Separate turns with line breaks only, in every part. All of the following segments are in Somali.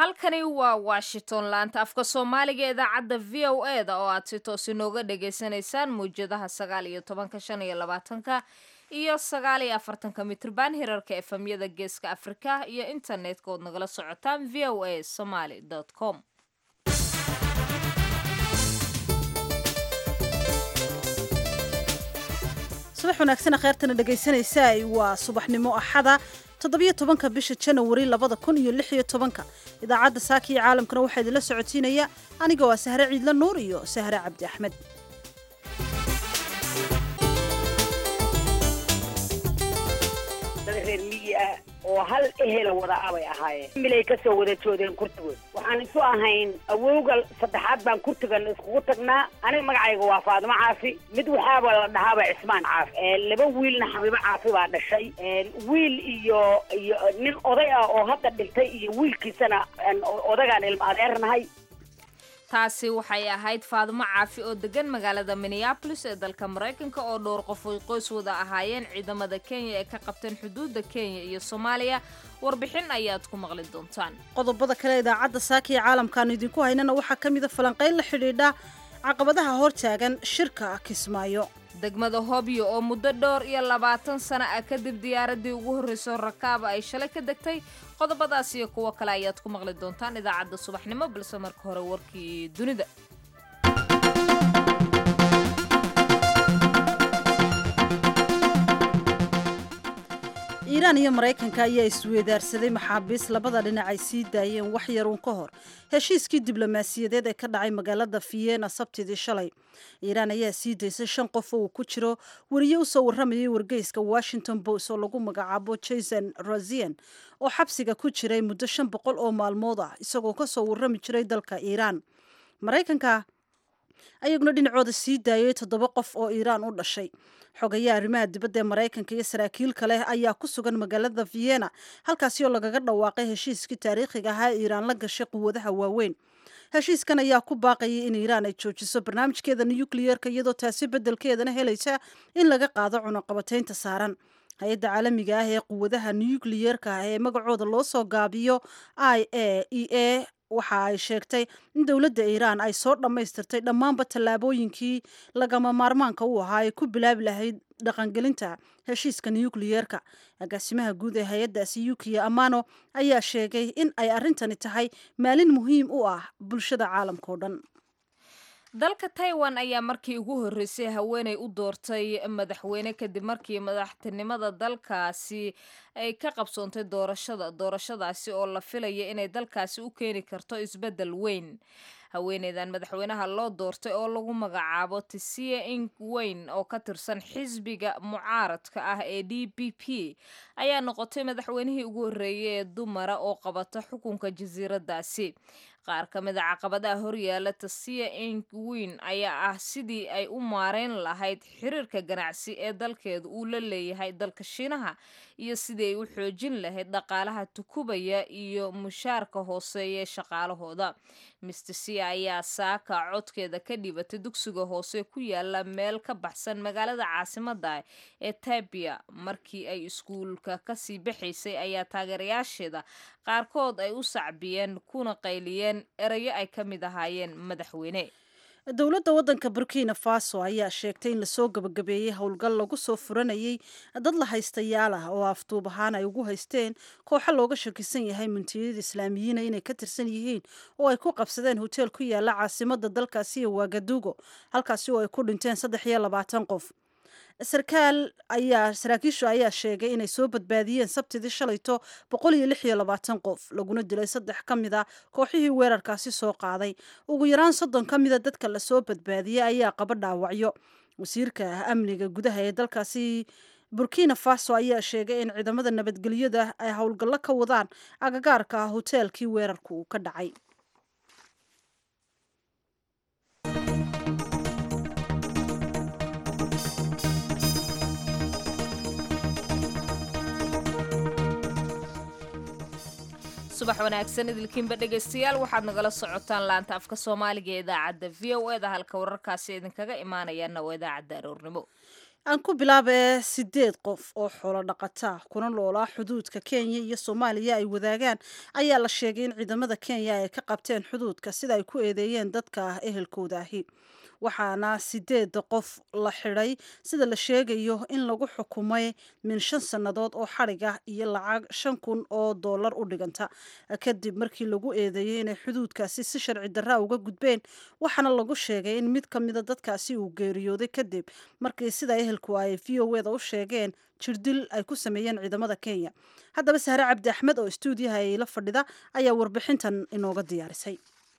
halkani waa washington laanta afka soomaaliga idaacadda v o e da oo aad si toos inooga dhagaysanaysaan mawjadaha sagaal iyo tobanka shan iyo labaatanka iyo sagaal iyo afartanka mitrban hirarka efemyada geeska afrika iyo internetka ood nagala socotaan v o a somaly com
subax wanaagsan kheyrtana dhegaysanaysaa waa subaxnimo axada toddobiyo tobanka bisha janawari labada kun iyo lix iyo tobanka idaacadda saaka iyo caalamkana waxaa idinla socotiinaya aniga waa sahre ciidla nuur iyo sahre cabdi axmed
dad reer miyi ah oo hal ehela wada abay ahaayeen milay ka soo wada joodeen kurtigood waxaan isu ahayn awowga saddexaad baan kurtigan iskugu tagnaa aniga magacayga waa faadimo caafi mid waxaaba la dhahaaba cismaan caafi laba wiilna xabiibo caafi baa dhashay wiil iyo iyo nin oday ah oo hadda dhintay iyo wiilkiisana odagaan ilma adeernahay
taasi waxay ahayd faadimo caafi oo degan magaalada minneabolis ee dalka maraykanka oo dhowr qof ay qoys wada ahaayeen ciidamada kenya ee ka qabteen xuduudda kenya iyo soomaaliya warbixin ayaad ku maqli doontaan
qodobada kale idaacadda saaka iyo caalamkaanu idinku haynana waxaa ka mida falanqayn la xidhiidha caqabadaha hortaagan shirka kismaayo
degmada hobyo oo muddo dhowr iyo labaatan sano ah kadib diyaaradii ugu horreyso rakaaba ay shalay ka degtay qodobadaas iyo kuwo kale ayaad ku maqli doontaan idaacadda subaxnimo balse marka hore warkii dunida
iiraan iyo maraykanka ayaa isweedaarsaday maxaabiis labada dhinac ay sii daayeen wax yaruun ka hor heshiiskii diblomaasiyadeed ee ka dhacay magaalada vienna sabtidii shalay iiraan ayaa sii daysay shan qof oo uu ku jiro weriye usoo warramayay wargeyska washington post oo lagu magacaabo jason rosian oo xabsiga ku jiray muddo shan boqol oo maalmood ah isagoo kasoo warrami jiray dalka iiraan maraykanka ayaguna dhinacooda sii daayay toddoba qof oo iiraan u dhashay xogayaa arrimaha dibadda ee maraykanka iyo saraakiil kale ayaa ku sugan magaalada vienna halkaasi oo lagaga dhawaaqay heshiiskii taariikhiga ahaa ee iiraan la gashay quwadaha waaweyn heshiiskan ayaa ku baaqayay in iiraan ay joojiso barnaamijkeeda nukliyeerka iyadoo taasi beddelkeedana helaysa in laga qaado cunaqabataynta saaran hay-adda caalamiga ah ee quwadaha nukliyeerka ah ee magacooda loo soo gaabiyo i a e a waxa ay sheegtay in dowladda iiraan ay soo dhammaystirtay dhammaanba tallaabooyinkii lagama maarmaanka u ahaa ay ku bilaabi lahayd dhaqangelinta heshiiska nukliyeerka agaasimaha guud ee hay-addaasi yukiya amano ayaa sheegay in ay arrintani tahay maalin muhiim u ah bulshada caalamka o dhan
dalka taiwan ayaa markii ugu horreysay haweenay u doortay madaxweyne kadib markii madaxtinimada dalkaasi ay ka qabsoontay doorashada doorashadaasi oo la filaya inay dalkaasi u keeni karto isbeddel weyn haweeneydan madaxweynaha loo doortay oo lagu magacaabo tisia ing weyn oo ka tirsan xisbiga mucaaradka ah ee d b p ayaa noqotay madaxweynihii ugu horreeyay ee dumara oo qabata xukunka jasiiradaasi qaar ka mid a caqabadaha horyaala tasiya ing weyn ayaa ah sidii ay u maareyn lahayd xiriirka ganacsi ee dalkeedu uu la leeyahay dalka shiinaha iyo sidii ay u xoojin lahayd dhaqaalaha tukubaya iyo mushaarka hooseeya ee shaqaalahooda mister sia ayaa saaka codkeeda ka dhibatay dugsiga hoose ku yaala meel ka baxsan magaalada caasimada ee tabia markii ay iskuulka kasii baxaysay ayaa taageerayaasheeda qaarkood ay u sacbiyeen kuna qayliyeen erayo ay ka mid ahaayeen madaxweyne
dowladda waddanka burkina faso ayaa sheegtay in lasoo gabagabeeyey howlgal lagu soo furanayay dad la haystayaal ah oo afduub ahaan ay ugu haysteen kooxo looga shakisan yahay muntiyada islaamiyiina inay ka tirsan yihiin oo ay ku qabsadeen hoteel ku yaala caasimada dalkaasi ee wagadugo halkaasi oo ay ku dhinteen saddex iyo labaatan qof sarkaal ayaa saraakiishu ayaa sheegay inay soo badbaadiyeen sabtidii shalayto boqol iyo lix iyo labaatan qof laguna dilay saddex ka mid a kooxihii weerarkaasi soo qaaday ugu yaraan soddon ka mida dadka lasoo badbaadiyey ayaa qaba dhaawacyo wasiirka amniga gudaha ee dalkaasi burkina faso ayaa sheegay in ciidamada nabadgelyada ay howlgallo ka wadaan agagaarka hoteelkii weerarku uu ka dhacay
subax wanaagsan idilkiinba dhegaystayaal waxaad nagala socotaan laanta afka soomaaliga ee idaacadda v o e da halka wararkaasi idinkaga imaanayaana waa idaacadda aroornimo
aan ku bilaabee sideed qof oo xoolo dhaqata kuna noolaa xuduudka kenya iyo soomaaliya ay wadaagaan ayaa la sheegay in ciidamada kenya ay ka qabteen xuduudka sida ay ku eedeeyeen dadka ehelkooda ahi waxaana sideed qof la xidhay sida la sheegayo in lagu xukumay min shan sannadood oo xadhig ah iyo lacag shan kun oo dollar u dhiganta kadib markii lagu eedeeyey inay xuduudkaasi si sharci darra uga gudbeen waxaana lagu sheegay in mid ka mida dadkaasi uu geeriyooday kadib markii sida ehelku ay v o eda u sheegeen jirdil ay ku sameeyeen ciidamada kenya haddaba sahre cabdi axmed oo stuudiyaha ay la fadhida ayaa warbixintan inooga diyaarisay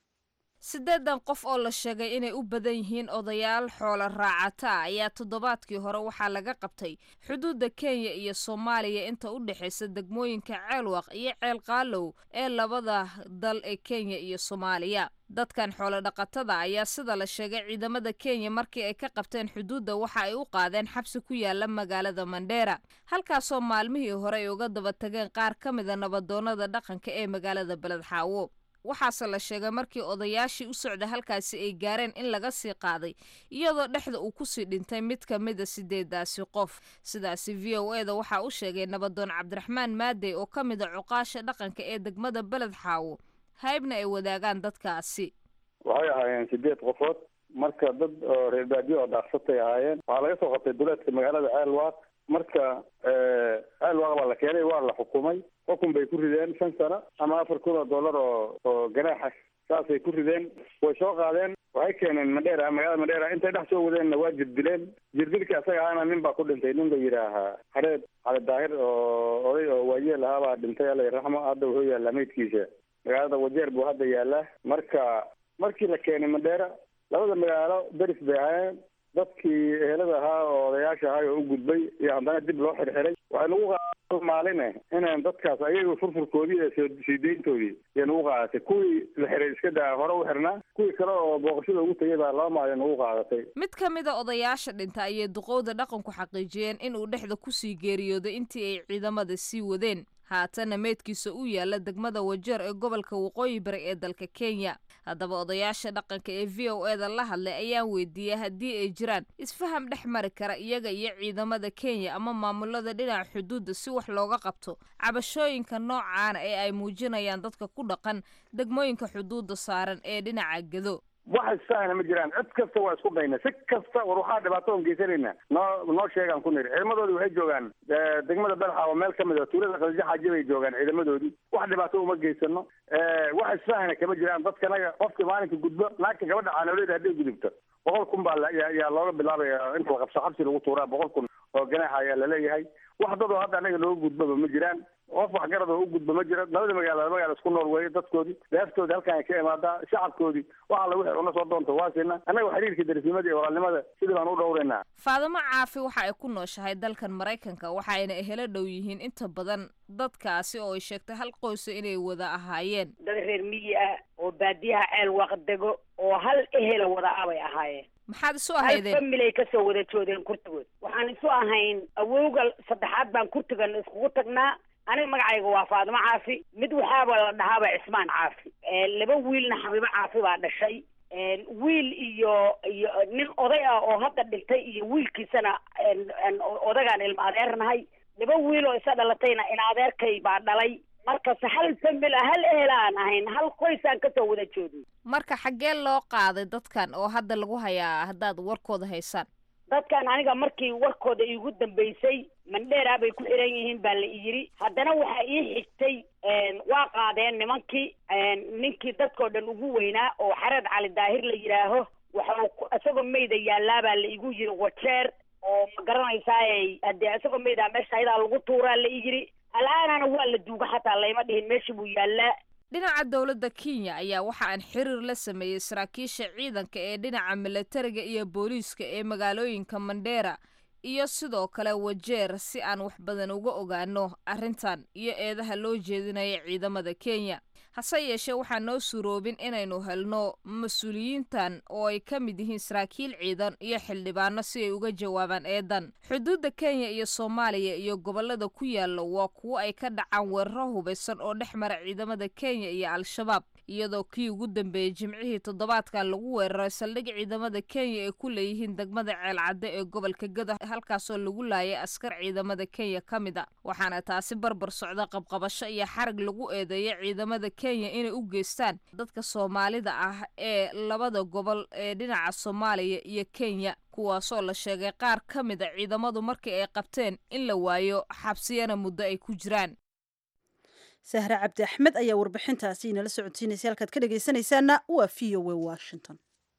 siddeedan qof oo la sheegay inay u badan yihiin odayaal xoolo raacata ayaa toddobaadkii hore waxaa laga qabtay xuduudda kenya iyo soomaaliya inta u dhexaysa degmooyinka ceelwaq iyo ceel qaalow ee labada dal ee kenya iyo soomaaliya dadkan xoolo dhaqatada ayaa sida la sheegay ciidamada kenya markii ay ka qabteen xuduudda waxa ay u qaadeen xabsi ku yaala magaalada mandheera halkaasoo maalmihii hore ay uga daba tageen qaar ka mida nabadoonnada dhaqanka ee magaalada beledxaawo waxaase la sheegay markii odayaashii u socda halkaasi ay gaareen in laga sii qaaday iyadoo dhexda uu kusii dhintay mid ka mida sideedaasi qof sidaasi v o eda waxaa u sheegay nabadoon cabdiraxmaan maadey oo ka mida cuqaasha dhaqanka ee degmada beled xaawo haybna ay wadaagaan dadkaasi
waxay ahaayeen sideed qofood marka dad oo reer baadiyo oo dhaaqsatay ahaayeen waxaa laga soo qabtay duleedka magaalada ceelwaaq marka ceelwaaq baa la keenay waa la xukumay xukun bay ku rideen shan sano ama afar kun oo dollar oo oo ganaaxa saasay ku rideen way soo qaadeen waxay keeneen madheera magaalada madheera intay dhex soo wadeenna waa jirdileen jirdilka isaga ahaana nin baa ku dhintay nin la yidhaahaa xareed cali daahir oo oday oo waayeel ahaa baa dhintay alla raxmo hadda wuxuu yaallaa meydkiisa magaalada wajeer buu hadda yaallaa marka markii la keenay madheera labada magaalo deris bay ahaayeen dadkii ehelada ahaa oo odayaasha ahay oo u gudbay iyo haddana dib loo xirxiray waxay nagu qaadatay maaline inaan dadkaas ayaga furfurkoodii iyo sii deyntoodii iyo nagu qaadatay kuwii la xiray iska daa hore u xirnaa kuwii kale oo booqashada ugu tegay baa laba maalin nagu qaadatay
mid ka mida odayaasha dhinta ayay duqowda dhaqanku xaqiijiyeen inuu dhexda kusii geeriyooday intii ay ciidamada sii wadeen haatana meydkiisa u yaala degmada wajeer ee gobolka waqooyi bari ee dalka kenya haddaba odayaasha dhaqanka ee v o eda la hadlay ayaan weydiiyey haddii ay jiraan isfaham dhex mari kara iyaga iyo ciidamada kenya ama maamulada dhinaca xuduudda si wax looga qabto cabashooyinka noocaana ee ay muujinayaan dadka ku dhaqan degmooyinka xuduudda saaran ee dhinaca gedo
wax isfahana ma jiraan cid kasta waa isku dayna si kasta war waxaa dhibaato on geysanayna noo noo sheegaan ku niri ciidamadoodii waxay joogaan degmada belxa oo meel ka mid a tuulada qaljo xaaji bay joogaan ciidamadoodii wax dhibaato uma geysano wax isfahana kama jiraan dadkanaga qofkii maalinka gudbo naagta gabadha caanooleyda hadday gudubto boqol kun baa yaa looga bilaabaya inta la qabso xabsi lagu tuuraa boqol kun oo ganaaxa ayaa laleeyahay wax dadoo hadda anaga looga gudbaba ma jiraan qof waxgarad oo u gudba ma jiro labada magaalo magaalo isku nool weeye dadkoodii deeftoodii halkan ay ka imaadaa shacabkoodii wax alla wixii una soo doonta waa siina annaga xiriirka darisnimada iyo walaalnimada sidii baan u dhowraynaa
faadimo caafi waxa ay ku nooshahay dalkan maraykanka waxa ayna ehelo dhow yihiin inta badan dadkaasi oo ay sheegtay hal qoysa inay wada ahaayeen
dad reer miyi ah oo baadiyaha ceel waaqdego oo hal ehela wada ah bay ahaayeen
maxaad isu
hal
ahaydeen
familay kasoo wada joodeen kurtigood waxaan isu ahayn awowga saddexaad baan kurtigan iskugu tagnaa aniga magacayga waa faadimo caafi mid waxaaba la dhahaaba cismaan caafi laba wiilna xabiibo caafi baa dhashay wiil iyo iyo nin oday ah oo hadda dhintay iyo wiilkiisana odagaan ilma adeernahay laba wiil oo isa dhalatayna in adeerkay baa dhalay markase hal famil ah hal ehel aan ahayn hal qoysaan kasoo wada joodin
marka xaggee loo qaaday dadkan oo hadda lagu hayaa haddaad warkooda haysaan
dadkan aniga markii warkooda iigu dambaysay mandheera bay ku xiran yihiin baa la iyidhi haddana waxaa ii xigtay waa qaadeen nimankii ninkii dadkoo dhan ugu weynaa oo xareed cali daahir la yidhaaho waxau isagoo mayda yaallaa baa la igu yidhi wajeer oo ma garanaysaaye haddee isagoo maydaa meesha ayadaa lagu tuuraa la iyidhi al-aanana waa la duuga xataa layma dhihin meesha buu yaallaa
dhinaca dowladda kenya ayaa waxa aan xiriir la sameeyey saraakiisha ciidanka ee dhinaca milatariga iyo booliiska ee magaalooyinka mandheera iyo sidoo kale wajeer si aan wax badan uga ogaano arrintan iyo eedaha loo jeedinaya ciidamada kenya hase yeeshee waxaa noo suuroobin inaynu helno mas-uuliyiintan oo ay ka mid yihiin saraakiil ciidan iyo xildhibaano si ay uga jawaabaan eedan xuduudda kenya iyo soomaaliya iyo gobollada ku yaalla waa kuwo ay ka dhacaan weeraro hubaysan oo dhex mara ciidamada kenya iyo al-shabaab iyadoo kii ugu dambeeyey jimcihii toddobaadkan lagu weeraray saldhig ciidamada kenya ay ku leeyihiin degmada ceelcadde ee gobolka gado halkaasoo lagu laayay askar ciidamada kenya ka mid a waxaana taasi barbar socda qabqabasho iyo xarag lagu eedeeya ciidamada kenya inay u geystaan dadka soomaalida ah ee labada gobol ee dhinaca soomaaliya iyo kenya kuwaasoo la sheegay qaar ka mid a ciidamadu markii ay qabteen in la waayo xabsiyana muddo ay ku jiraan
sahre cabdi axmed ayaa warbixintaasi inala socodsiinaysa halkaad ka dhegaysanaysaana waa v o a washington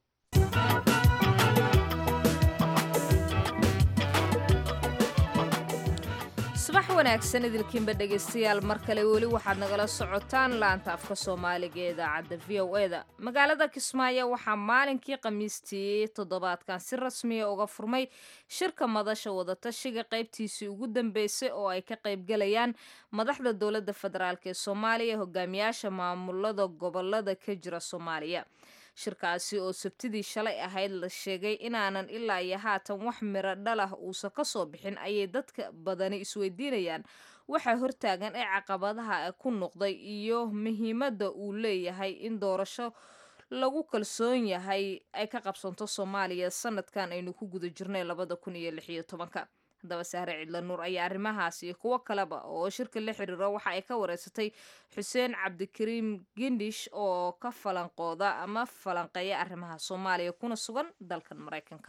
subax wanaagsan idilkiinba dhegaystayaal mar kale weli waxaad nagala socotaan laanta afka soomaaliga ee idaacadda v o e da magaalada kismaayo waxaa maalinkii khamiistii toddobaadkan si rasmiya uga furmay shirka madasha wadatashiga qaybtiisii ugu dambeysay oo ay ka qaybgalayaan madaxda dowladda federaalk ee soomaaliya hogaamiyaasha maamulada gobolada ka jira soomaaliya shirkaasi oo sabtidii shalay ahayd la sheegay inaanan ilaa iyo haatan wax miro dhalah uusan ka soo bixin ayay dadka badani isweydiinayaan waxaa hortaagan ee caqabadaha ku noqday iyo muhiimadda uu leeyahay in doorasho lagu kalsoon yahay ay ka qabsanto soomaaliya sanadkan aynu ku guda jirnay labada kun iyo lix iyo tobanka haddaba sahre cidla nuur ayaa arrimahaas iyo kuwo kaleba oo shirka la xiriiro waxa ay ka wareysatay xuseen cabdikariim gindish oo ka falanqooda ama falanqeeya arrimaha soomaaliya kuna sugan dalkan maraykanka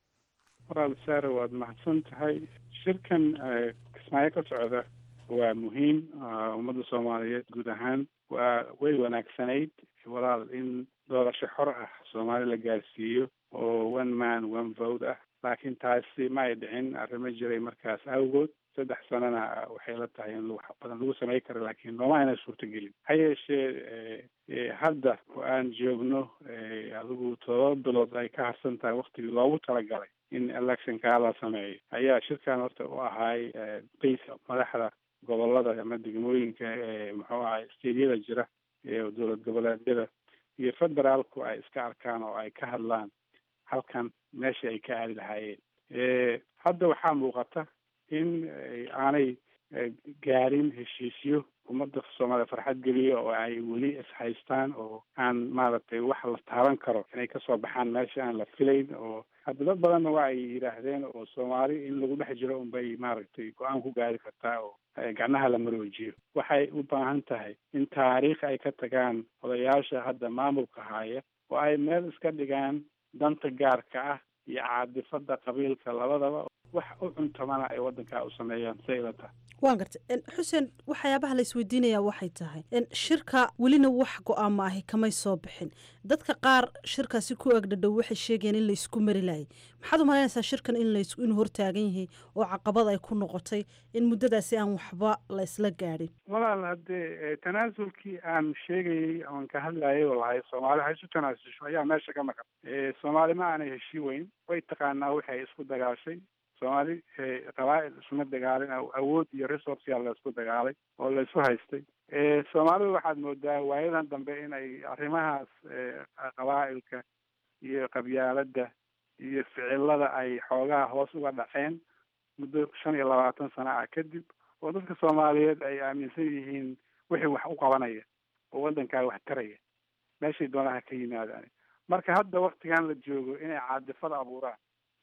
walaal saare waad mahadsan tahay shirkan kismaayo ka socda waa muhiim ummadda soomaaliyeed guud ahaan waa way wanaagsanayd walaal in doorasho xor ah soomaali la gaarsiiyo oo one man one vote ah laakiin taasi ma ay dhicin arrimo jiray markaas awgood saddex sanana waxay la tahay in wax badan lagu samay karo laakiin nooma ayna suurtagelin ha yeeshee hadda oo aan joogno adigu todoba bilood ay ka harsan tahay waktigii loogu talagalay in electionkaa la sameeyo ayaa shirkan horta u ahaay bayska madaxda gobolada ama degmooyinka ee muxuu ahay steedyada jira ee dowlad goboleedyada iyo federaalku ay iska arkaan oo ay ka hadlaan halkan meesha ay ka aadi lahaayeen hadda waxaa muuqata in aanay gaarin heshiisyo ummadda soomaaliya farxad geliya oo ay weli ishaystaan oo aan maaragtay wax la taaban karo inay kasoo baxaan meesha aan la filayn oo hadda dad badanna waa ay yidhaahdeen oo soomaali in lagu dhex jiro unbay maaragtay go-aan ku gaari kartaa oo gacnaha la maroojiyo waxay u baahan tahay in taariikh ay ka tagaan odayaasha hadda maamulka haya oo ay meel iska dhigaan danta gaarka ah iyo caadifada qabiilka labadaba wax u cuntamana ay waddankaa u sameeyaan si ay la tahay
waan gartay xuseen waxyaabaha la isweydiinayaa waxay tahay shirka welina wax go-aama ahi kamay soo bixin dadka qaar shirkaasi ku agdhadhow waxay sheegayaan in laysku mari laayay maxaad u malaynaysaa shirkan in lays inuu hortaagan yahay oo caqabad ay ku noqotay in muddadaasi aan waxba la isla gaadhin
walaal haddee tanaasulkii aan sheegayay oon ka hadlayay oo lahay soomaali ha isu tanaasusho ayaa meesha ka maqan soomaali ma aanay heshii weyn way taqaanaa waxay isku dagaashay soomaali qabaa'il isuma dagaalin awood iyo resourceyaa la isku dagaalay oo la isu haystay soomaalidu waxaad moodaa waayadan dambe inay arrimahaas qabaa'ilka iyo qabyaaladda iyo ficilada ay xoogaha hoos uga dhaceen muddo shan iyo labaatan sana ah kadib oo dadka soomaaliyeed ay aaminsan yihiin wixii wax u qabanaya oo waddankaa wax taraya meeshay doonaha ka yimaadaan marka hadda waktigan la joogo inay caadifada abuuraan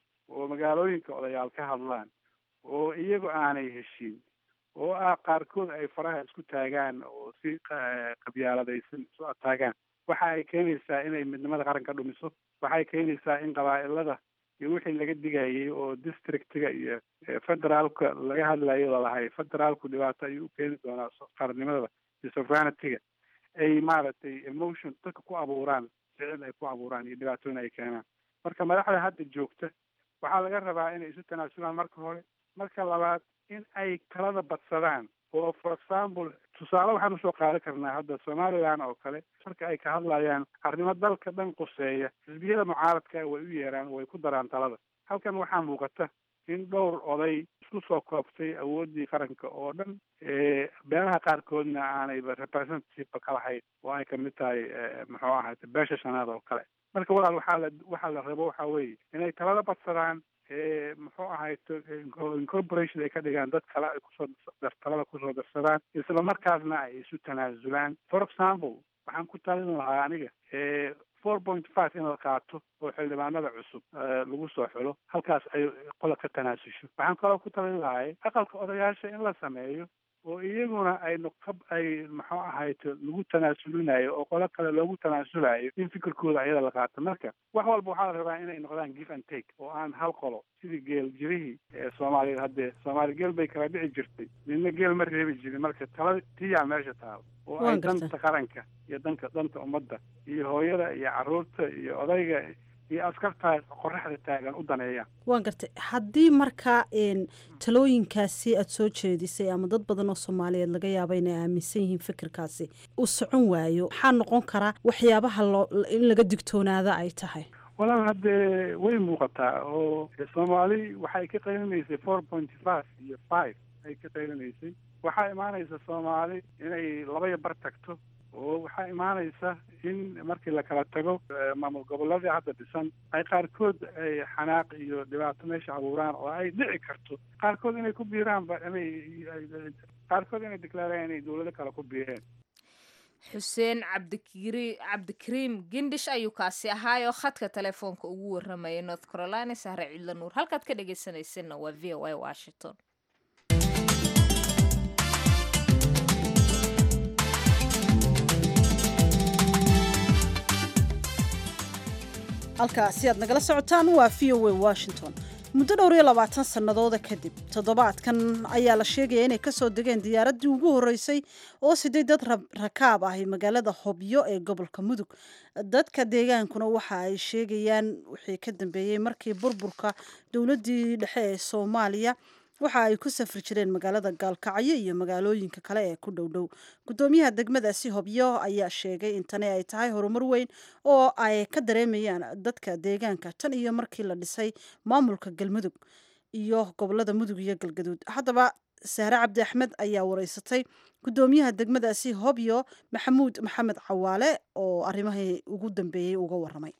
oo magaalooyinka odayaal ka hadlaan oo iyagu aanay heshiin oo ah qaarkood ay faraha isku taagaan oo si qabyaaladaysan isu ataagaan waxa ay keenaysaa inay midnimada qaranka dhumiso waxay keenaysaa in qabaa'ilada iyo wixii laga digayay oo districtiga iyo federaalka laga hadlayo lalahay federaalku dhibaato ayuu u keeni doonaa qaranimada iyo sovereigntyga ay maaragtay emotion dadka ku abuuraan ficil ay ku abuuraan iyo dhibaatooyin ay keenaan marka madaxda hadda joogta waxaa laga rabaa inay isu tanaasulaan marka hore marka labaad in ay talada badsadaan oo for example tusaale waxaan usoo qaadan karnaa hadda somaliland oo kale marka ay ka hadlayaan arrimo dalka dhan quseeya xisbiyada mucaaradka way u yeeraan way ku daraan talada halkan waxaa muuqata in dhowr oday isku soo koobtay awooddii qaranka oo dhan beelaha qaarkoodna aanayba representative ka lahayn oo ay kamid tahay muxuu ahaate beesha shanaad oo kale marka walaal waxaa la waxaa la rabo waxaa weeye inay talada badsadaan muxuu ahayto incorporation ay ka dhigaan dad kale ay kusoo talada kusoo darsadaan isla markaasna ay isu tanaasulaan for example waxaan ku talin lahaa aniga four point five in la qaato oo xildhibaanada cusub lagu soo xulo halkaas ay qola ka tanaasusho waxaan kaloo ku talin lahay aqalka odayaasha in la sameeyo oo iyaguna ay noqab ay muxuu ahayto lagu tanaasulinayo oo qolo kale loogu tanaasulayo in fikirkooda ayada la qaato marka wax walba waxaa la rabaa inay noqdaan give and take oo aan hal qolo sidii geel jirihii ee soomaaliya haddee soomaali geel bay kala dhici jirtay midna geel ma reebi jirin marka tala tiyaa meesha taalo oo ay danta qaranka iyo danka danta ummadda iyo hooyada iyo carruurta iyo odayga iyo askartaa qoraxda taagan u daneeyaan
waan gartay haddii markaa talooyinkaasi aada soo jeedisay ama dad badan oo soomaaliyeed laga yaaba inay aaminsan yihiin fikirkaasi uu socon waayo waxaa noqon karaa waxyaabaha loo in laga digtoonaada ay tahay
walaal haddee way muuqataa oo soomaali waxay ka qaylinaysay four point five iyo five ay ka qaylinaysay waxaa imaanaysa soomaali inay labaya bar tagto oo waxaa imaanaysa in markii la kala tago maamul goboladii hadda dhisan ay qaarkood ay xanaaq iyo dhibaato meesha abuuraan oo ay dhici karto qaarkood inay ku biiraanba inay qaarkood inay declaaraan inay dawlado kale ku biireen
xuseen cabdikiri cabdikariim gindish ayuu kaasi ahaayoo khadka telefoonka ugu warramayay north carolina sahre cidla nuur halkaad ka dhegaysanaysanna waa v o a washington
halkaasi aad nagala socotaan waa v o a washington muddo dhowr iyo labaatan sannadooda kadib toddobaadkan ayaa la sheegaya inay kasoo degeen diyaaraddii ugu horreysay oo siday dad rakaab ahi magaalada hobyo ee gobolka mudug dadka deegaankuna waxa ay sheegayaan wixii ka dambeeyey markii burburka dowladdii dhexe ee soomaaliya waxa ay ku safri jireen magaalada gaalkacyo iyo magaalooyinka kale ee ku dhow dhow guddoomiyaha degmadaasi hobyo ayaa sheegay in tani ay tahay horumar weyn oo ay ka dareemayaan dadka deegaanka tan iyo markii la dhisay maamulka galmudug iyo gobolada mudug iyo galgaduud haddaba sahre cabdi axmed ayaa wareysatay guddoomiyaha degmadaasi hobyo maxamuud maxamed cawaale oo arrimahii ugu dambeeyey uga waramay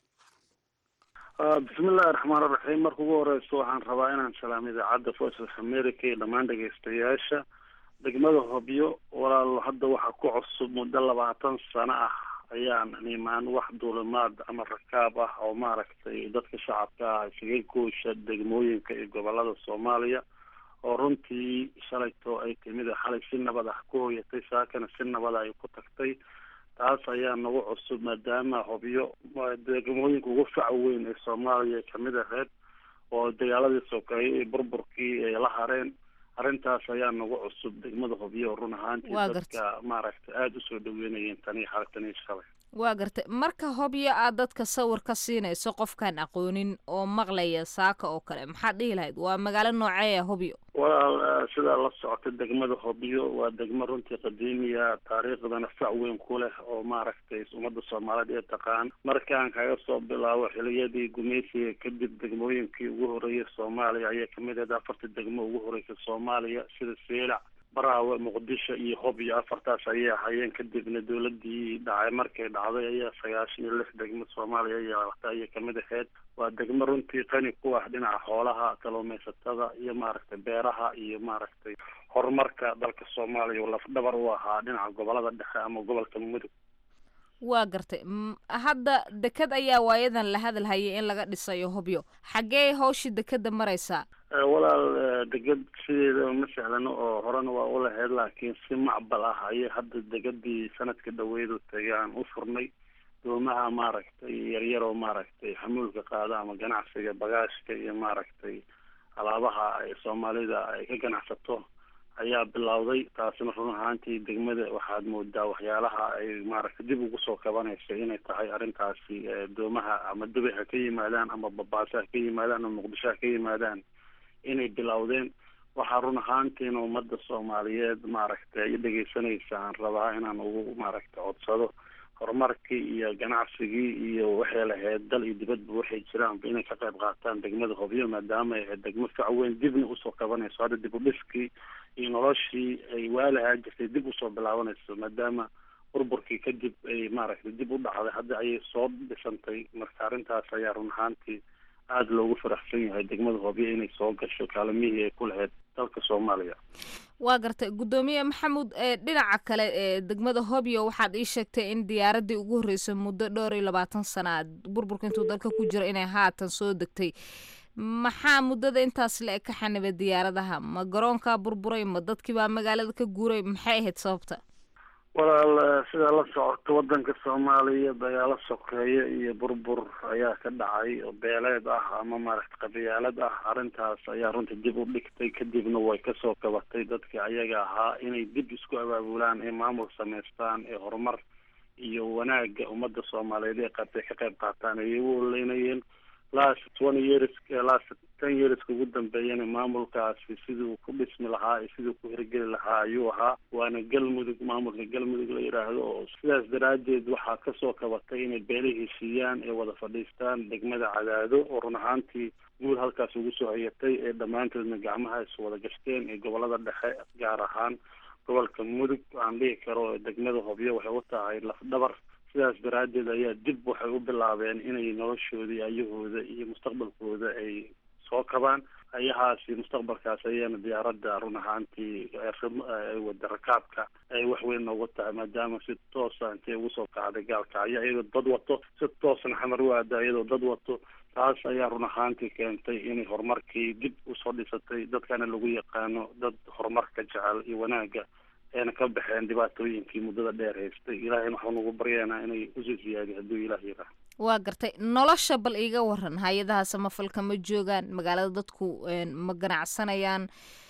bismillahi raxmaan iraxiim marka ugu horeyso waxaan rabaa inaan salaamo idaacadda voice of america iyo dhammaan dhegeystayaasha degmada hobyo walaal hadda waxaa ku cusub muddo labaatan sano ah ayaan imaan wax duulimaad ama rakaab ah oo maaragtay dadka shacabka ah isaga goosha degmooyinka iyo gobolada soomaaliya oo runtii shalayto ay timid xalay si nabad ah ku hoyatay saakana si nabada ay ku tagtay taas ayaa nagu cusub maadaama hobyo degmooyinka ugu faca weyn ee soomaaliya kamid aheyd oo dagaaladii sokeeye iyo burburkii ay la hareen arrintaas ayaa nagu cusub degmada hobyo run ahaantii dadka maaragtay aada usoo dhaweynayeen tanii xalatanii shalay
waa gartay marka hobyo aad dadka sawir ka siinayso qofkaan aqoonin oo maqlaya saaka oo kale maxaad dhihi lahayd waa magaalo nooceeya hobyo
walaal sidaa la socota degmada hobyo waa degmo runtii qadiimiya taariikhdana fac weyn ku leh oo maaragtay ummadda soomaaliyeed ee taqaan markaan kaga soo bilaabo xiliyadii gumaysiga kadib degmooyinkii ugu horreeyay soomaaliya ayaa kamid ahayd afartii degmo ugu horreysay soomaaliya sida seelac baraawe muqdisho iyo hobyo afartaas ayay ahayeen kadibna dawladii dhacay markay dhacday ayaa sagaashan iyo lix degmo soomaaliya yeelatay ayay kamid ahayd waa degmo runtii qani ku ah dhinaca xoolaha kalluumaysatada iyo maaragtay beeraha iyo maaragtay horumarka dalka soomaaliya oo lafdhabar u ahaa dhinaca gobolada dhexe ama gobolka mudug
waa gartay hadda deked ayaa waayadan la hadalhayay in laga dhisayo hobyo xaggee hawshii dekeda maraysaa
walaal deged sideeda ma sahlano oo horena waa u lahayd laakiin si macbal ah ayay hadda degedii sanadka dhaweedu tagay aan u furnay doomaha maaragtay yaryar oo maaragtay xamuulka qaada ama ganacsiga bagaashka iyo maaragtay alaabaha ay soomaalida ay ka ganacsato ayaa bilowday taasina run ahaantii degmada waxaad moodaa waxyaalaha ay maaragtay dib ugu soo kabanaysa inay tahay arrintaasi doomaha ama dubay ha ka yimaadaan ama babaaso ha ka yimaadaan ama muqdisho ha ka yimaadaan inay bilowdeen waxaa run ahaantiina ummadda soomaaliyeed maaragtay ay dhegeysanaysa aan rabaa inaan ugu maaragtay codsado horumarkii iyo ganacsigii iyo waxay lahayd dal iyo dibadba waxay jiraanba inay ka qayb qaataan degmada hobyo maadaama ay ahayd degmo fac weyn dibna usoo kabanayso hadda dib u dhiskii iyo noloshii ay waalahaa jirtay dib usoo bilaabanayso maadaama burburkii kadib ay maaragtay dib u dhacday hadda ayay soo dhisantay marka arrintaas ayaa run ahaantii aada loogu faraxsan yahay degmada hobyo inay soo gasho kaalimihii ay ku lahayd dalka soomaaliya
waa gartay guddoomiye maxamuud dhinaca kale ee degmada hobyo waxaad ii sheegtay in diyaaradii ugu horreysay muddo dhowr iyo labaatan sana burburka intuu dalka ku jiro inay haatan soo degtay maxaa muddada intaas le ka xanibay diyaaradaha ma garoonkaa burburay ma dadkii baa magaalada ka guuray maxay ahayd sababta
walaal sidaa la socoto wadanka soomaaliya dagaalo sokeeye iyo burbur ayaa ka dhacay oo beeleed ah ama maaragta qabiyaalad ah arrintaas ayaa runta dib u dhigtay kadibna way kasoo kabatay dadkii ayaga ahaa inay dib isku abaabulaan ee maamul samaystaan ee horumar iyo wanaaga ummadda soomaaliyeed ee qabtay ka qayb qaataan ayay u oleynayeen last twenty years last ten yearska ugu dambeeyana maamulkaasi siduu ku dhismi lahaa iyo siduu ku hirgeli lahaa ayuu ahaa waana galmudug maamulka galmudug la yidhaahdo oo sidaas daraaddeed waxaa kasoo kabatay inay beelihii siiyaan ee wada fadhiistaan degmada cadaado oo run ahaantii guul halkaas ugu soo hayatay ee dhammaantoodna gacmaha is wada gashteen ee gobolada dhexe gaar ahaan gobolka mudug aan dhihi karo degmada hobyo waxay u tahay lafdhabar sidaas daraaddeed ayaa dib waxay u bilaabeen inay noloshoodii ayahooda iyo mustaqbalkooda ay soo kabaan ayahaasi mustaqbalkaas ayaana diyaaradda run ahaantii wada rakaabka ay wax weyn noogu tahay maadaama si toosa intay ugu soo kacday gaalkacyo iyadoo dad wato si toosna xamar u aada iyadoo dad wato taas ayaa run ahaantii keentay inay horumarkii dib usoo dhisatay dadkana lagu yaqaano dad horumarka jecel iyo wanaaga ayna ka baxeen dhibaatooyinkii muddada dheer haystay ilaahayna waxaan ugu baryaynaa inay usii siyaadiy hadduu ilaah yiraah
waa gartay nolosha bal iiga waran hay-adaha samafalka ma joogaan magaalada dadku ma ganacsanayaan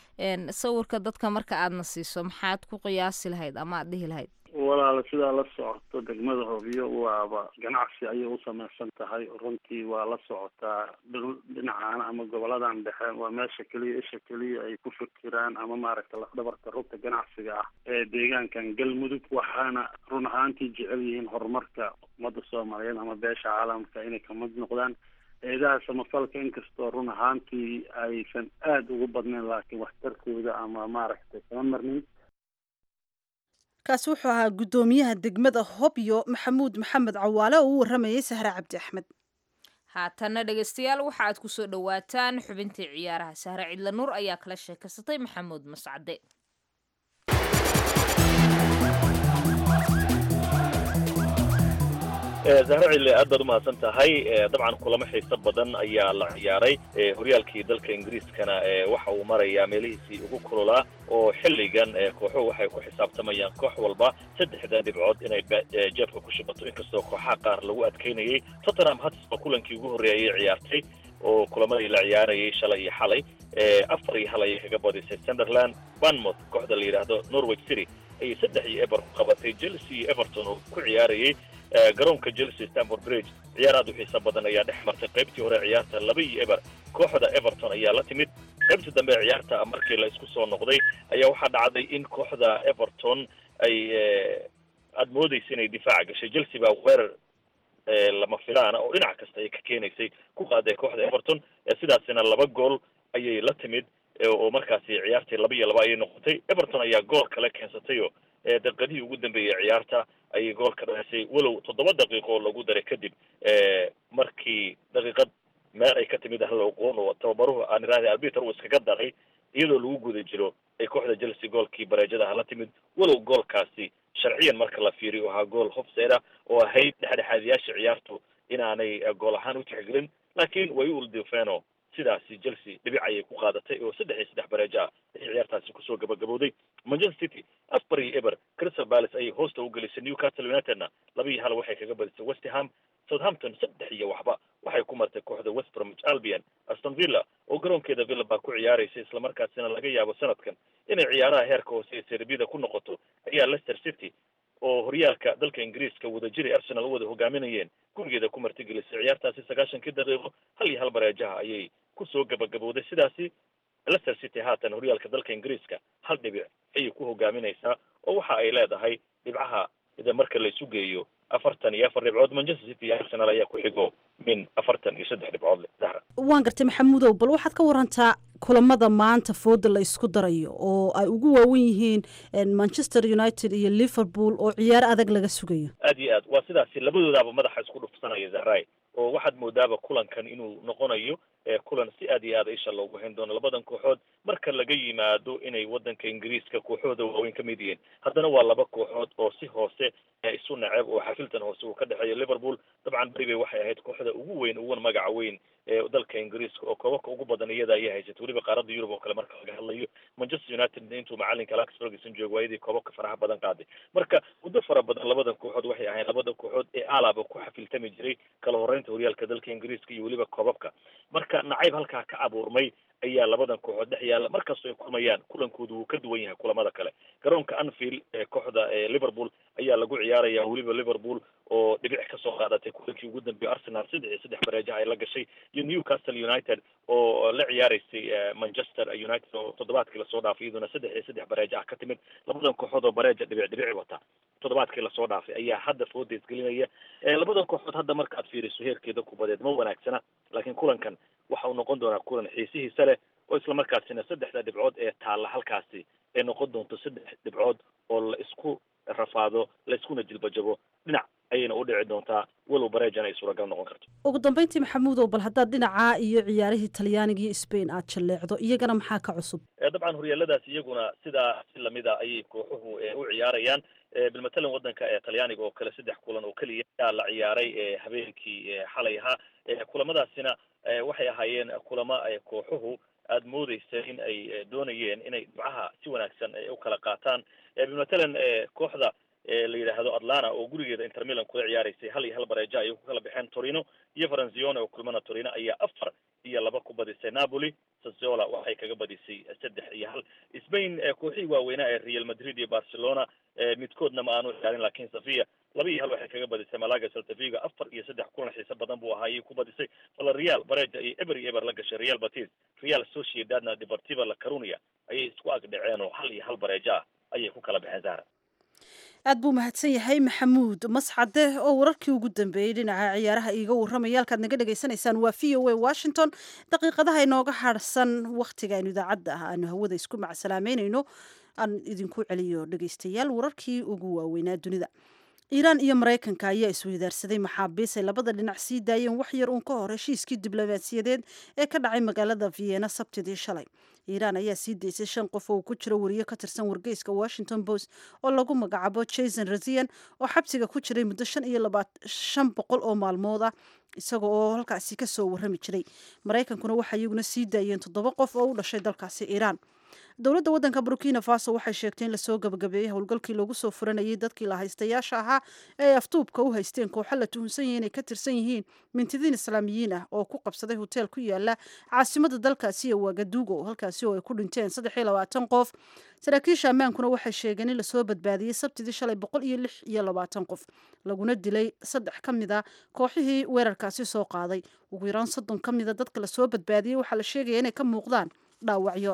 sawirka dadka marka aadna siiso maxaad ku qiyaasi lahayd ama aad dhihi lahayd
walaal sidaa la socoto degmada hobyo waaba ganacsi ayay u samaysan tahay runtii waa la socotaa dhinacaana ama goboladan dhexe waa meesha keliya isha keliya ay ku fikiraan ama maaragta lafdhabarta rugta ganacsiga ah ee deegaankan galmudug waxaana run ahaantii jecel yihiin horumarka ummadda soomaaliyeed ama beesha caalamka inay kamid noqdaan eedaha samafalka inkastoo run ahaantii aysan aada ugu badnayn laakiin waxtarkooda ama maaragtay kama marnin
kaasi wuxuu ahaa guddoomiyaha degmada hobyo maxamuud maxamed cawaale oo u waramayay sahre cabdi axmed
haatanna dhegaystayaal waxa aad ku soo dhowaataan xubintii ciyaaraha sahre cidla nuur ayaa kala sheekaysatay maxamuud mascade
zahra cille aad baad umahadsan tahay dabcan kulamo xiiso badan ayaa la ciyaaray horyaalkii dalka ingiriiskana waxa uu marayaa meelihiisii ugu kululaa oo xilligan kooxuhu waxay ku xisaabtamayaan koox walba saddexda dhibcood inay jeebka ku shubato inkastoo kooxaha qaar lagu adkaynayay tottenham hatsba kulankii ugu horreeyay ayay ciyaartay oo kulamadii la ciyaarayay shalay iyo xalay afar iyo hal ayay kaga badisay sunderland banmouth kooxda la yidhaahdo norwich city ayay saddex iyo eber ku qabatay chelsea iyo everton oo ku ciyaarayay garoonka chelsea stanford bridge ciyaar aad u xiiso badan ayaa dhex martay qaybtii hore ciyaarta laba iyo eber kooxda everton ayaa la timid qaybtii dambe ciyaarta markii la isku soo noqday ayaa waxaa dhacday in kooxda everton ay aada moodaysa inay difaaca gashay chelsea baa weerar lama filaana oo dhinac kasta ay ka keenaysay ku qaaday kooxda everton sidaasina laba gool ayay la timid oo markaasi ciyaartii laba iyo laba ayay noqotay everton ayaa gool kale keensatay oo daqiiqadihii ugu dambeeyey ciyaarta ayay gool ka dhalisay walow toddoba daqiiqo oo lagu daray kadib markii daqiiqad meel ay ka timid hal oqoon oo tababaruhu aan iraahday arbiter uu iskaga daray iyadoo lagu guda jiro ay kooxda chelsea goolkii bareejadaha la timid walow goolkaasi sharciyan marka la fiiriyo ahaa gool hofseeda oo ahayd dhexdhexaadiyaasha ciyaartu inaanay gool ahaan u tixgelin laakiin way u uldifeeno sidaasi chelsea dhibic ayay ku qaadatay oo saddex iyo saddex bareejo ah ay ciyaartaasi kusoo gabagabowday manchester city asbar iyo eber crystal palace ayay hoosta u gelisay newcastle unitedna laba iyo hal waxay kaga badisay westham southampton saddex iyo waxba waxay ku martay kooxda west bromwich albion aston villa oo garoonkeeda villa baa ku ciyaaraysa islamarkaasina laga yaabo sanadkan inay ciyaaraha heerka hoose ee serbida ku noqoto ayaa leicester city oo horyaalka dalka ingiriiska wadajiri arsenal u wada hogaaminayeen gurigeeda ku martigelisay ciyaartaasi sagaashankii daqiiqo hal iyo hal bareejaha ayay kusoo gabagabowday sidaasi leicester city haatan horyaalka dalka ingiriiska hal dhibic ayay ku hogaaminaysaa oo waxa ay leedahay dhibcaha ida marka laysu geeyo afartan iyo afar dhibcood manchester city iyo arsenal ayaa ku xigo min afartan iyo saddex dhibcood leh dahra
waan gartay maxamuudow bal waxaad ka warantaa kulamada maanta fooda la isku darayo oo ay ugu waawen yihiin manchester united iyo liverpool oo ciyaar adag laga sugayo
aad iyo aad waa sidaasi labadoodaaba madaxa isku dhufsanaya zahray oo waxaad moodaaba kulankan inuu noqonayo kulan si aad iyo aad isha loogu hayn doono labadan kooxood marka laga yimaado inay waddanka ingiriiska kooxooda waaweyn ka mid yihiin haddana waa laba kooxood oo si hoose isu naceb oo xafiltan hoose uu ka dhexeeyo liverpool dabcan beribay waxay ahayd kooxda ugu weyn ugun magaca weyn ee dalka ingiriiska oo koobabka ugu badan iyada ayay haysatay weliba qaaradda yurub oo kale marka laga hadlayo manchester united intuu macalinka alex ferguson joogo waayadii koobabka faraha badan qaaday marka muddo fara badan labadan kooxood waxay ahayn labada kooxood ee alaba ku xafiltami jiray kala horeynta horyaalka dalka ingiriiska iyo weliba koobabka marka nacayb halkaa ka abuurmay ayaa labadan kooxood dhex yaalla markastoo ay kulmayaan kulankoodu wuu ka duwan yahay kulamada kale garoonka anfield ee kooxda liverpool ayaa lagu ciyaaraya weliba liverpool oo dhibic kasoo qaadatay kulankii ugu dambeeyay arsenal saddex iyo saddex bareejaha ay la gashay iyo newcastle united oo la ciyaaraysay manchester united oo toddobaadkii lasoo dhaafay iyaduna saddex iyo saddex bareeja ah ka timid labadan kooxood oo bareeja dhibic dhibici wata toddobaadkii lasoo dhaafay ayaa hadda fooda isgelinaya labadan kooxood hadda markaad fiiriso heerkeeda kubadeed ma wanaagsana laakiin kulankan waxa uu noqon doonaa kulan xiisihiisa leh oo islamarkaasina saddexda dhibcood ee taalla halkaasi ay noqon doonto saddex dhibcood oo la isku rafaado la iskuna jilbajabo dhinac ayayna u dhici doontaa walow bareejan ay suuragal noqon karto
ugu dambeyntii maxamuudow bal haddaad dhinacaa iyo ciyaarihii talyaaniga iyo spain aad jalleecdo iyagana maxaa ka cusub
dabcan horyaaladaas iyaguna sidaa si lamida ayay kooxuhu u ciyaarayaan bilmatalan waddanka ee talyaaniga oo kale saddex kulan oo keliya ayaa la ciyaaray habeenkii xalay ahaa kulamadaasina waxay ahaayeen kulamo kooxuhu aada moodeysa in ay doonayeen inay dhibcaha si wanaagsan u kala qaataan bilmatalan kooxda la yidhaahdo atlanta oo gurigeeda inter milan kula ciyaaraysay hal iyo hal bareeja ayay ku kala baxeen torino iyo faranzione oo kulmana torino ayaa afar iyo laba ku badisay napoli sassola waxay kaga badisay saddex iyo hal spain kooxihii waaweynaa ee real madrid iyo barcelona midkoodna ma aanu ciyaarin lakin safia laba iyo hal waxay kaga badisay malaga saltavigo afar iyo saddex kulan xiise badan buu ahaa ayay ku badisay valareal bareja iyo eber iyo eber la gashay real batis real sociedadna deportiva la carunia ayay isku ag dhaceen oo hal iyo hal bareeja ah ayay ku kala baxeen zahra
aad buu mahadsan yahay maxamuud mascade oo wararkii ugu dambeeyey dhinaca ciyaaraha iiga warramaya halkaad naga dhagaysanaysaan waa v o a washington daqiiqadaha inooga harsan wakhtiga aynu idaacadda ah aanu hawada isku macsalaameynayno aan idinku celiyo dhegaystayaal wararkii ugu waaweynaa dunida iiraan iyo maraykanka ayaa isweydaarsaday maxaabiis ay labada dhinac sii daayeen wax yar uun ka hor heshiiskii diblomaasiyadeed ee ka dhacay magaalada vienna sabtidii shalay iiraan ayaa sii daysay shan qof oo uu ku jiro wariyo ka tirsan wargeyska washington post oo lagu magacaabo jason razian oo xabsiga ku jiray muddo shan iyo shan boqol oo maalmood ah isaga oo halkaasi kasoo warrami jiray maraykankuna waxay iyaguna sii daayeen toddoba qof oo u dhashay dalkaasi iiraan dowladda waddanka burkina faso waxay sheegtay in lasoo gabagabeeyey howlgalkii loogu soo furanayay dadkii la haystayaasha ahaa ee ay aftuubka u haysteen kooxo la tuhunsan yahay inay ka tirsan yihiin mintidiin islaamiyiin ah oo ku qabsaday hoteel ku yaala caasimada dalkaasi ee wagadugo halkaasi oo ay ku dhinteen saddex iyo labaatan qof saraakiisha ammaankuna waxay sheegeen in lasoo badbaadiyey sabtidii shalay boqol iyo lix iyo labaatan qof laguna dilay saddex ka mid a kooxihii weerarkaasi soo qaaday ugu yaraan soddon ka mida dadka lasoo badbaadiyey waxaa la sheegaya inay ka muuqdaan dhaawacyo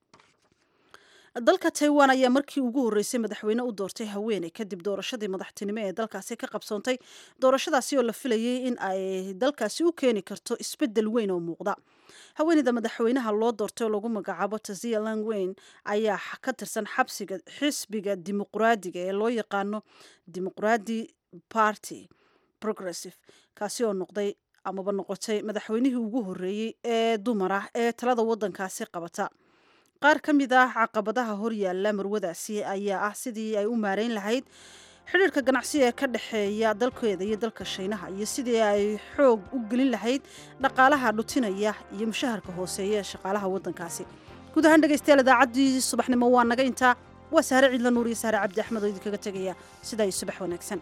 dalka taiwan ayaa markii ugu horreysay madaxweyne u doortay haweeney kadib doorashadii madaxtinimo ee dalkaasi ka qabsoontay doorashadaasi oo la filayay in ay dalkaasi u keeni karto isbeddel weyn oo muuqda haweeneyda madaxweynaha loo doortay oo lagu magacaabo tazia langweyn ayaa ka tirsan xabsiga xisbiga dimuqraadiga ee loo yaqaano dimuqraadi party progressive kaasi oo noqday amaba noqotay madaxweynihii ugu horreeyey ee dumar ah ee talada waddankaasi qabata qaar ka mid ah caqabadaha horyaalla marwadaasi ayaa ah sidii ay u maareyn lahayd xidhiirka ganacsi ee ka dhexeeya dalkeeda iyo dalka shiinaha iyo sidii ay xoog u gelin lahayd dhaqaalaha dhutinaya iyo mushaharka hooseeya ee shaqaalaha waddankaasi guud ahaan dhegaystayaal idaacaddii subaxnimo waa naga intaa waa sahre ciidla nuur iyo sahre cabdi axmed oo idinkaga tegaya sidaa iyo subax wanaagsan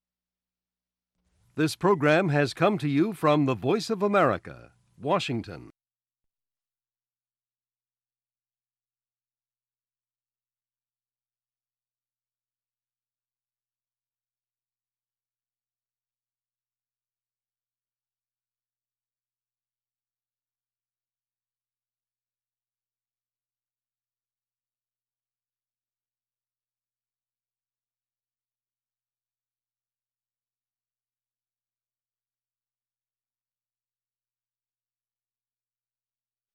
This program has come to you from the Voice of America, Washington.